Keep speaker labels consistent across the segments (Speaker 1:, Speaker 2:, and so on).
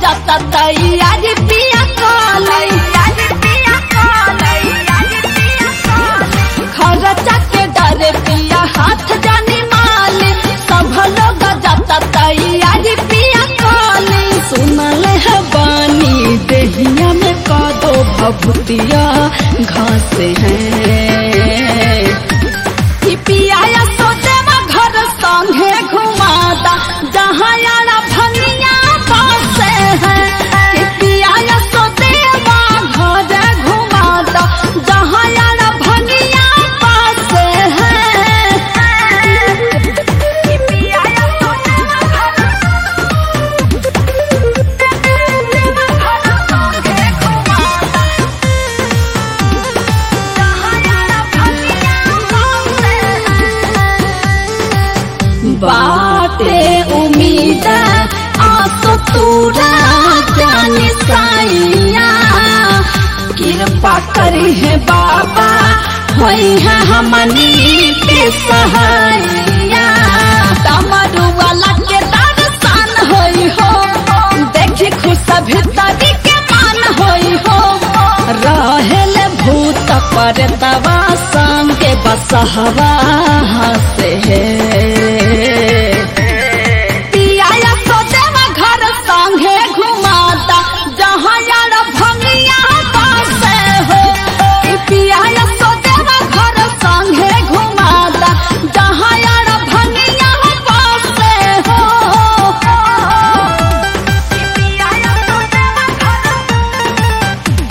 Speaker 1: जाता तैयारी पिया काले खर्चा के डरे पिया हाथ जानी माले सब लोग जाता तैयारी पिया काले सुनल है बानी देहिया में कादो भभूतिया घास है कि पिया सोचेवा घर संगे घुमाता जहाँ यारा भंगिया पासे है कि पिया सोचेवा घर घुमाता जहाँ यारा भंगिया पासे है कि पिया सोचेवा घर संगे घुमाता बाटे उम्मीद आसो तूरा जाने साइया कृपा करी है बाबा होई है हमनी के सहाइया तमरु वाला के दर्शन होई हो देखी खुश भीतरी के मान होई हो रहेल भूत पर तवा संगे बसहवा से पिया सोचेवा घर संगे घुमाता जहाँ यार भंगिया पासे हो कि पिया सोचेवा घर संगे घुमाता जहाँ यार भंगिया पासे हो कि पिया सोचेवा घर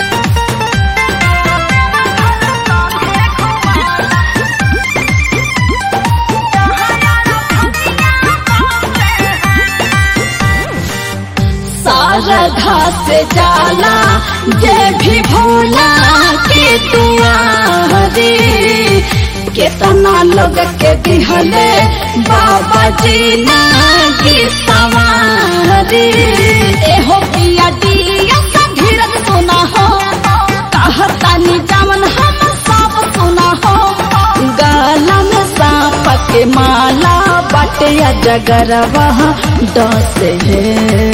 Speaker 1: सारधा से जाला जे भी भोला के दुआरे केतना लोग के दिहले बाबा जी ना की सवारे एहो पिया दिया सा धीरज सुना हो कहतानी जामन हम सब सुना हो गाला में सांप के माला बटे जगरवा डस है